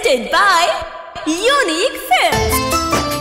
presented by Unique Films.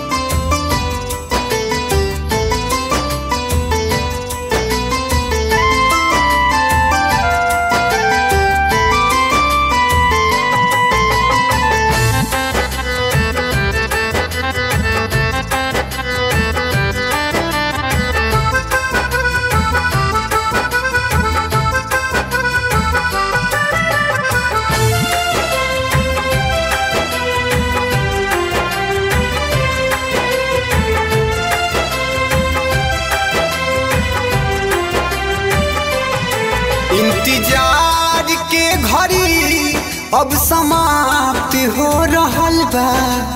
इंतजार के घड़ी अब समाप्त हो रहल बा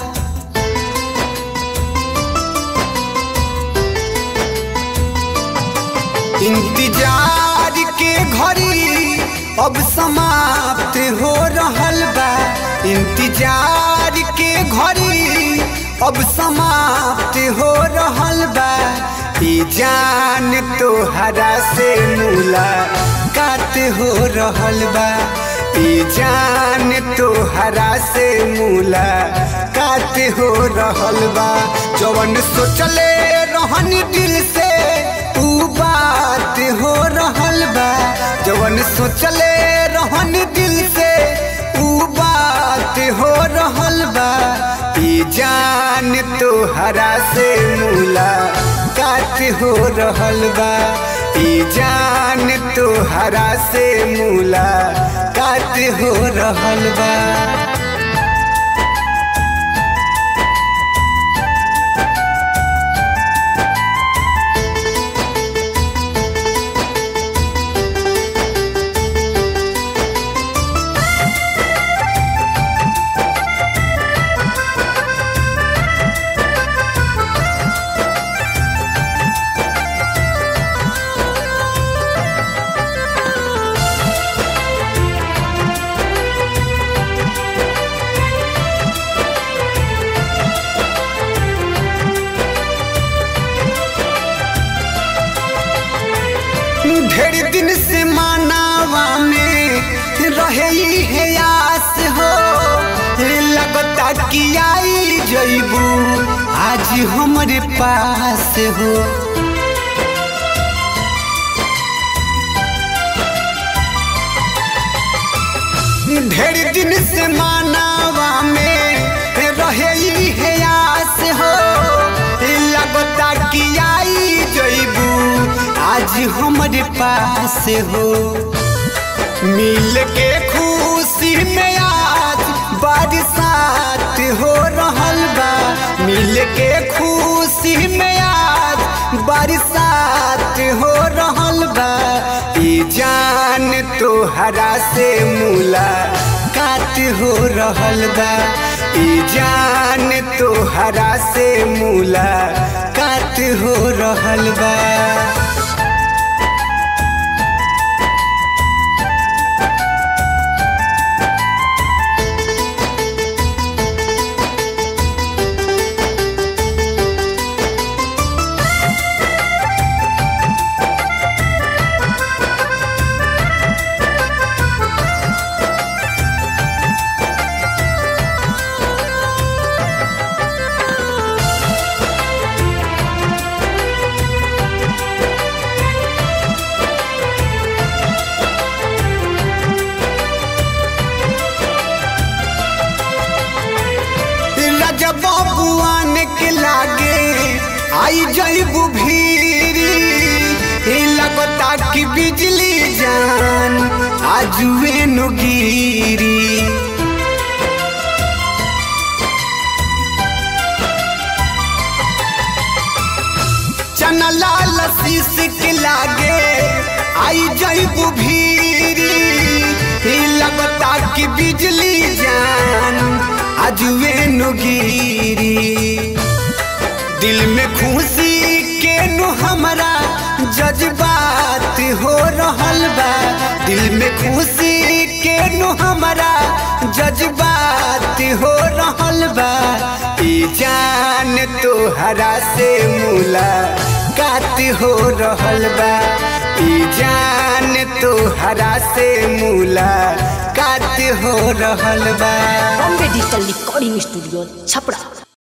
इंतजार के घड़ी अब समाप्त हो रहल बा इंतजार के घड़ी अब समाप्त हो रहल बा ई जान तोहरा से मुलाकात हो रहल बा ई जान तोहरा से मुलाकात हो रहल बा जवन सोचले रहन दिल से ऊ बात हो रहल बा जवन सोचले रहन दिल से ऊ बात हो रहल बा ई जान तोहरा से मुलाकात हो रहल बा ई जान तोहरा से मुलाकात हो रहल बा ढेर दिन से मानावा में रहे है आस हो लगता कि आई जईबू आज हमारे पास हो ढेर दिन से मानावा में रहे है आस हो लगता कि आई जईबू आज हमारे पास हो मिल के खुशी में आज बरसात हो रहल बा मिल के खुशी में आज बरसात हो रहल बा ई जान तोहरा से मुलाकात हो रहल बा ई जान तोहरा से मुलाकात हो रहल बा जब बुआन के लागे आई जईबू भीरी लगता कि बिजली जान आजुए नुगिरी चना लाल शीश के लागे आई जईबू भीरी लगता कि बिजली जान आजुए नुगिरी दिल में खुशी के नु हमरा जज्बात हो रहल बा दिल में खुशी के नु हमरा जज्बात हो रहल बा ई जान तोहरा से मुलाकात हो रहल बा ई जान तोहरा से मुलाकात हो रहल बा Bombay digital recording studio Chhapra